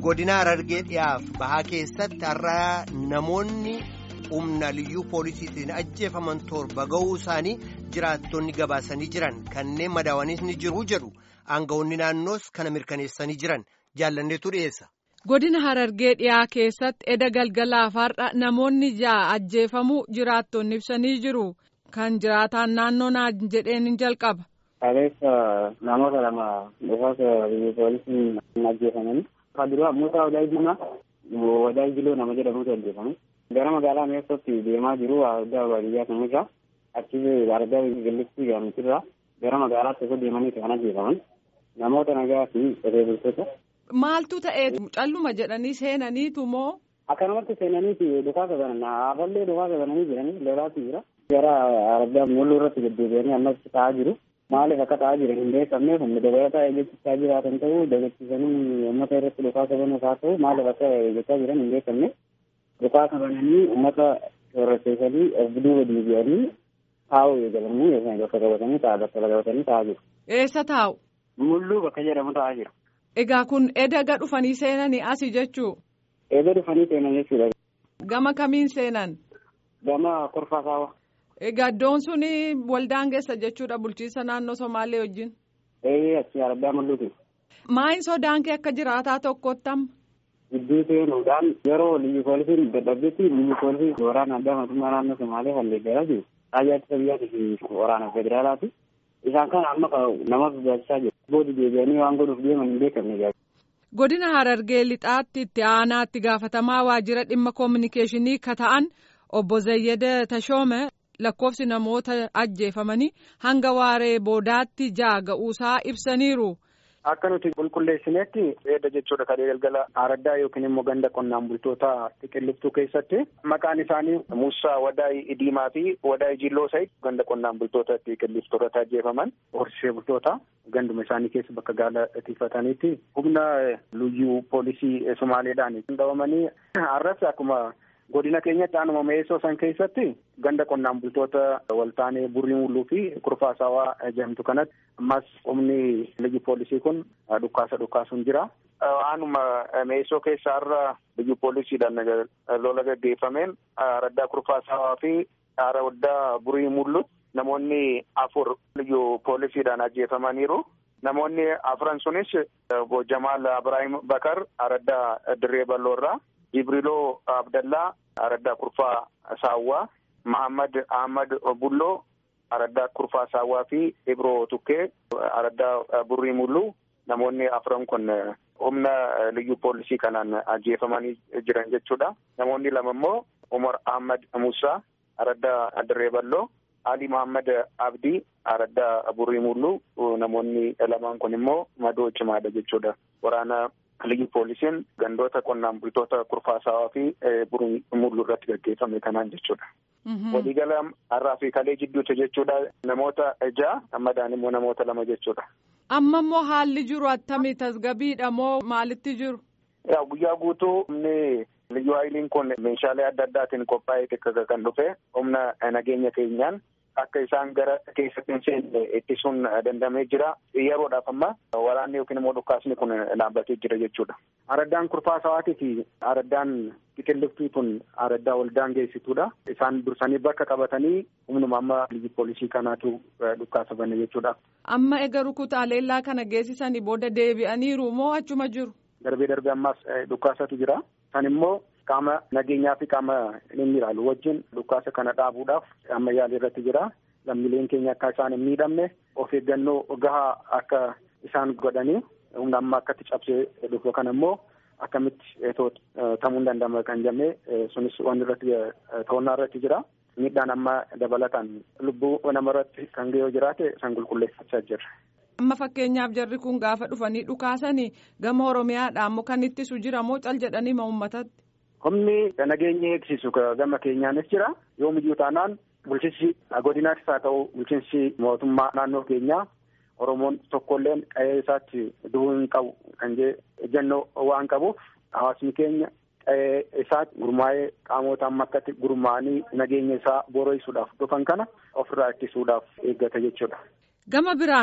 godina Harargee dhiyaaf bahaa keessatti har'a namoonni humna liyyuu poolisiitiin ajjeefaman torba ga'uu isaanii jiraattonni gabaasanii jiran kanneen madaawwanis ni jiru jedhu aangawoonni naannoos kana mirkaneessanii jiran jaallanneetu dhiyeessa. Godina Harargee dhiyaa keessatti eda galgalaaf har'a namoonni ja'a ajjeefamuu jiraattonni ibsanii jiru. Kan jiraataan naannoo naa jedheen hin jalqaba. Kaleessa namoota lama dhufaasa biyya poolisiin ajjeefamanii. Kan duraa Muusaa Wadaay Diimaa Wadaay Jiloo nama jedhamutu ajjeefame. Gara magaalaa Meessootti deemaa jiru adda baadiyyaa kanarraa achi argaa gallittii gaamitirraa gara magaalaatti osoo deemanii kan ajjeefaman namoota nagaa fi qotee bultoota. Maaltu ta'ee calluma jedhanii seenaniitu moo? Akkanumatti seenaniiti dhukaasa banan hafallee dhukaasa bananii jiranii lolaatu jira. Gara argaa mulluu irratti deddeebi'anii ammas ta'aa jiru. Maaliif akka ta'aa jiran hin beekamneef humna dabalataa eeggachaa jiraatan ta'uu dagachiisanii uummata irratti dhukaasa banuuf haa ta'u maaliif akka eeggachaa jiran hin beekamne. Dhukaasa bananii uummata soorrachiisanii of duuba deebi'anii taa'uu eegalanii yookaan bakka qabatanii ta'a bakka qabatanii taa'aa jiru. Eessa taa'u? Mulluu bakka jedhamu taa'aa jiru. Egaa kun eda dhufanii seenanii asii jechuu? Eda dhufanii seenan jechuudha. Gama kamiin seenan? Gama korfaa saawwa. Egaa iddoon suni waldaan geessa jechuudha bulchiinsa naannoo Somaalee wajjin. Ee achi argaa mul'atu. Maayin sodaan kee akka jiraataa tokkotti amma? Gidduu seenuudhaan yeroo liyyu poolisiin dadhabdetti liyyu poolisii waraana addaa mootummaa naannoo Somaalee halleeggaraa jiru. Raayyaa ittisa biyyaatii fi waraana federaalaati. Isaan kana amma nama sodaachisaa jiru. Boodi deebi'anii waan godhuuf deeman hin beekamne Godina Harargee lixaatti itti aanaatti gaafatamaa waajjira dhimma koominikeeshinii ka ta'an obbo Zayyada Tashoome lakkoofsi namoota ajjeefamanii hanga waaree boodaatti ja'a ga'uusaa ibsaniiru. Akka nuti qulqulleessinetti edda jechuudha kadhee galgala araddaa yookiin immoo ganda qonnaan bultoota xiqilliftuu keessatti maqaan isaanii Muusaa Wadaay Diimaa fi Wadaay Jilloo Sayid ganda qonnaan bultoota xiqilliftoota ajjeefaman horsiisee bultoota ganduma isaanii keessa bakka gaala tiifataniitti humna liyyuu poolisii Somaaleedhaan qabamanii har'as akkuma godina keenyatti aanuma meessoo san keessatti ganda qonnaan bultoota waltaanee burrii mulluu fi kurfaasaawaa jedhamtu kanatti ammas humni liyyu poolisii kun dhukkaasa dhukkaasuun jira. Aanuma meessoo keessa har'a liyyu poolisiidhaan lola gaggeeffameen araddaa kurfaasaawaa fi araddaa burrii mullu namoonni afur liyyu poolisiidhaan ajjeefamaniiru. Namoonni afran sunis Jamaal Abiraahim Bakar araddaa Dirree Balloorraa. Jibriloo Abdallaa araddaa kurfaa saawwaa Mahammad Ahmad Bulloo araddaa kurfaa saawwaa fi Ibroo Tukkee araddaa burrii mulluu namoonni afran kun humna liyyu poolisii kanaan ajjeefamanii jiran jechuudha. Namoonni lama immoo Umar Ahmad Musaa araddaa Dirree Balloo Ali Muhammad Abdii araddaa burrii mulluu namoonni lamaan kun immoo madoo cimaadha jechuudha. Waraana liyyu poolisiin gandoota qonnaan bultoota kurfaasaawaa fi burrii mulluu irratti gaggeeffame kanaan jechuudha. Waliigala har'aa fi kalee jidduutti jechuudha namoota ja'a madaan immoo namoota lama jechuudha. Amma immoo haalli jiru attamii tasgabiidha moo maalitti jiru? Yaa guyyaa guutuu humni liyyu haayiliin kun meeshaalee adda addaatiin qophaa'ee xiqqaa kan dhufe humna nageenya keenyaan akka isaan gara keessatti hin seenne ittisuun dandamee jira. Yeroodhaaf amma waraanni yookiin immoo dhukkaasni kun dhaabbatee jira jechuudha. Araddaan kurfaasawaatii fi araddaan xiqilliftuu kun araddaa waldaan geessituudha. Isaan dursanii bakka qabatanii humnuma amma liyyu poolisii kanaatu dhukkaasa bane jechuudha. Amma egaa rukutaa leellaa kana geessisanii booda deebi'aniiru moo achuma jiru? Darbee darbee ammaas dhukkaasatu jira. Kan immoo qaama nageenyaa fi qaama inni ilaalu wajjin dhukkaasa kana dhaabuudhaaf amma yaalii irratti jira. Lammiileen keenya akka isaan hin miidhamne of eeggannoo gahaa akka isaan godhanii humna amma akkatti cabsee dhufu kana immoo akkamitti ta'uu hin danda'ama kan jennee sunis waan irratti to'annaa irratti jira. Miidhaan amma dabalataan lubbuu nama irratti kan ga'ee jiraate san qulqulleeffachaa jirra. Amma fakkeenyaaf jarri kun gaafa dhufanii dhukaasanii gama Oromiyaadhaan moo kan ittisu jira moo cal jedhanii ma uummatatti? Humni nageenya eegsisu gama keenyaanis jira. Yoomiyyuu taanaan bulchiinsi godinaattis haa ta'u bulchiinsi mootummaa naannoo keenyaa Oromoon tokkolleen qe'ee isaatti du'uu hin qabu kan jee ejjennoo waan qabuuf hawaasni keenya qe'ee isaatti gurmaa'ee qaamota amma akkatti gurmaa'anii nageenya isaa boora'isuudhaaf dhufan kana ofirraa ittisuudhaaf eeggata jechuudha. Gama biraan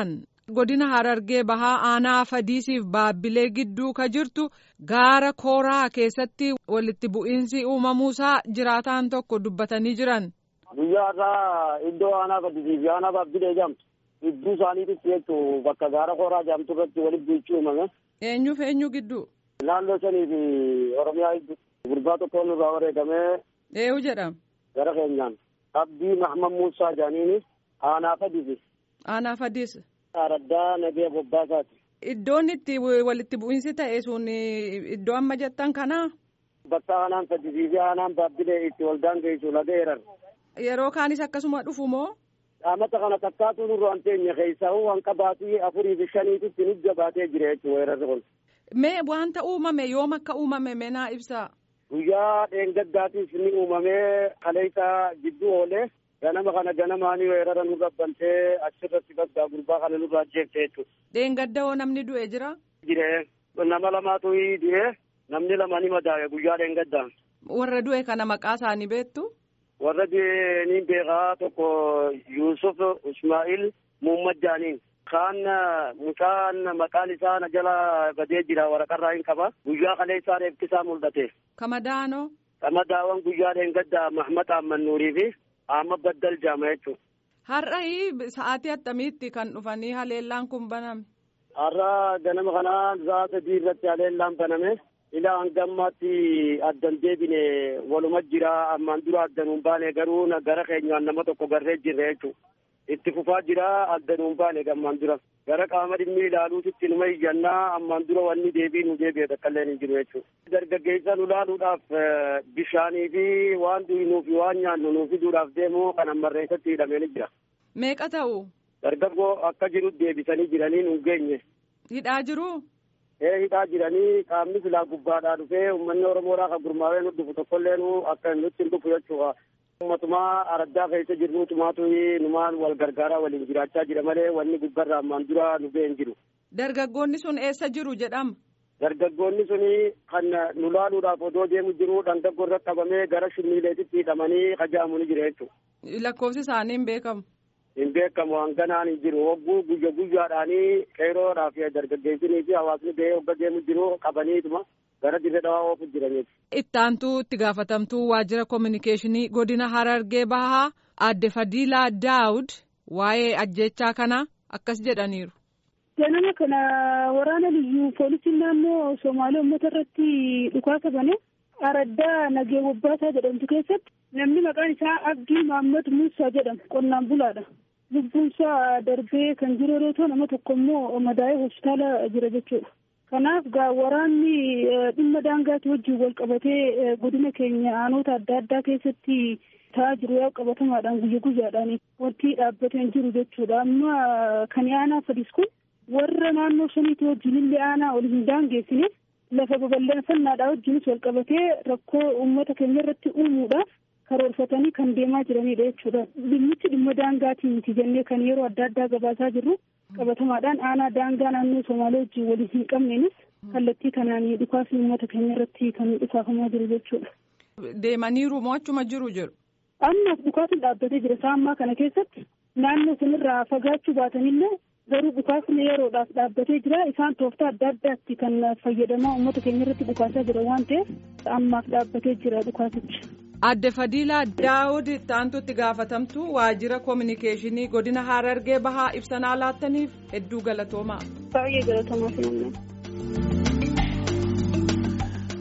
godina harargee bahaa aanaa fadiisiif baabbilee gidduu ka jirtu gaara kooraa keessatti walitti bu'iinsi uumamuusaa jiraataan tokko dubbatanii jiran. guyyaa irraa iddoo aanaa fadisiif aanaa baabbilee jamtu gidduu isaaniititti jechuun bakka gaara kooraa jamtu irratti walitti bu'ichi uumame. eenyuuf eenyu gidduu. naannoo shanii fi oromiyaa gidduu gurbaa tokko nurraa wareegamee. eenyu jedhama. gara keenyaan abdii mahmad muusaa jaaniini aanaa fadisi. aanaa fadis. araddaa nagee bobbaasaati. iddoon itti walitti bu'iinsi ta'e sun iddoo amma jettan kanaa. bakka aanaan fadisii fi aanaan baabbilee itti waldaan geessu laga erar. yeroo kaanis akkasuma dhufu moo. Amata kana takkaatu nurra waan teenya keessaa waan qabaatii afurii fi shaniititti nu jabaatee jira jechuudha weerarri kun. Mee wanta uumame yoom akka uumame meenaa ibsaa. Guyyaa dheengaddaatiif ni uumamee kaleessa gidduu oolee ganama kana ganamaanii weerara nurra bantee achirratti baggaa gurbaa kana nurra ajjeefte jechuudha. Dheengadda hoo namni du'e jira. Jiree nama lamaatu du'e namni lama ni madaa'e guyyaa dheengaddaan. Warra du'e kana maqaa isaanii beektu. warra ni beekaa tokko Yuusuf Ismaa'il Muhammad Jaaniin kaan mucaan maqaan isaa na jala badee jira waraqarraa hin qaba guyyaa kaleessaa reeffisaa mul'ate. Kamadaanoo. Kamadaawwan guyyaa dheengadda Mahmad Ahmad Nuurii fi Ahmad Baddal Jaama jechuudha. Har'a sa'aatii attamiitti kan dhufanii haleellaan kun baname. Har'a ganama kana sa'a sadii irratti haleellaan baname. ilaa hanga ammaatti addan deebine waluma jira ammaan dura addanuun baane garuu gara keenyaan nama tokko garree jirre jechuudha. Itti fufaa jira addanuun baane ammaan dura. Gara qaama dhimmi ilaaluutitti numa iyyannaa ammaan dura wanni deebii nu deebi'e takkallee hin jiru jechuudha. Dargaggeessa nu ilaaluudhaaf bishaanii fi waan dhugnuu fi waan nyaannu nu fiduudhaaf deemu kan ammarreessatti hidhamee ni jira. Meeqa ta'u? Dargaggoo akka jiru deebisanii jiranii nu geenye. Hidhaa jiru? ee hidhaa jiranii qaamni filaa gubbaadhaa dhufee uummanni oromoodhaa kan gurmaa'ee nu dhufu tokkollee nu akka nutti hin dhufu jechuudha. Ummatumaa araddaa keessa jirru tumaatu numaan wal gargaaraa waliin jiraachaa jira malee wanni gubbarraa ammaan dura nu ga'e hin jiru. Dargaggoonni sun eessa jiru jedhama? Dargaggoonni suni kan nu laaluudhaaf odoo deemu jiru dhangaggoo irra qabamee gara shimmiileetitti hidhamanii qaja'amu ni jira jechuudha. Lakkoofsi isaanii hin beekamu. hin beekamu hanganaan hin jiru hogguu guyya guyyaadhaanii qeeroodhaaf dargaggeessinii fi hawaasni gahee hogga deemu jiru qabaniituma gara dirree dhawaa oofu jiraniiti. Ittaantuu itti gaafatamtuu waajjira kominikeeshinii godina Harargee Bahaa aadde Fadiilaa Daawud waa'ee ajjechaa kana akkas jedhaniiru. Ganama kana waraana liyyuu poolisiin naannoo Somaalee uummata irratti dhukaasa bane araddaa nagee bobbaasaa jedhamtu keessatti namni maqaan isaa Abdii Mahammad Muusaa jedhama qonnaan bulaadha. Lubbuunsaa darbee kan jiru yeroo ta'u nama tokko immoo madaa'ee hospitaala jira jechuudha. Kanaaf gaa waraanni dhimma daangaatti wajjin wal qabatee godina keenya aanota adda addaa keessatti ta'aa jiru yaa qabatamaadhaan guyya guyyaadhaan wanti dhaabbatee hin jiru jechuudha. Amma kan aanaa fadis kun warra naannoo saniitti wajjin illee aanaa ol hin daangeessine lafa babal'ifannaadhaa wajjinis wal qabatee rakkoo uummata keenya irratti uumuudhaaf karoorfatanii kan deemaa jiranidha jechuudha. Dhimmichi dhimma daangaatii miti jennee kan yeroo adda addaa gabaasaa jirru qabatamaadhaan aanaa daangaa naannoo Somaalee wajjin waliin hin qabneenis kallattii kanaan dhukaasni uummata keenya irratti kan dhukaafamaa jiru jechuudha. Deemaniiru moo achuma jiru jiru? Amma dhukaasni dhaabbatee jira isaa ammaa kana keessatti naannoo sanirraa fagaachuu baatanillee garuu dhukaasni yeroodhaaf dhaabbatee jira isaan tooftaa adda addaatti kan fayyadamaa uummata keenya irratti dhukaasaa jira waan ta'eef ammaaf dhaabbatee jira dhukaasichi. Adde Fadiilaa Daawud ittaantu itti gaafatamtu waajjira kominikeeshinii godina Harargee Bahaa ibsanaa laattaniif hedduu galatoomaa. Baay'ee galatoomaa fi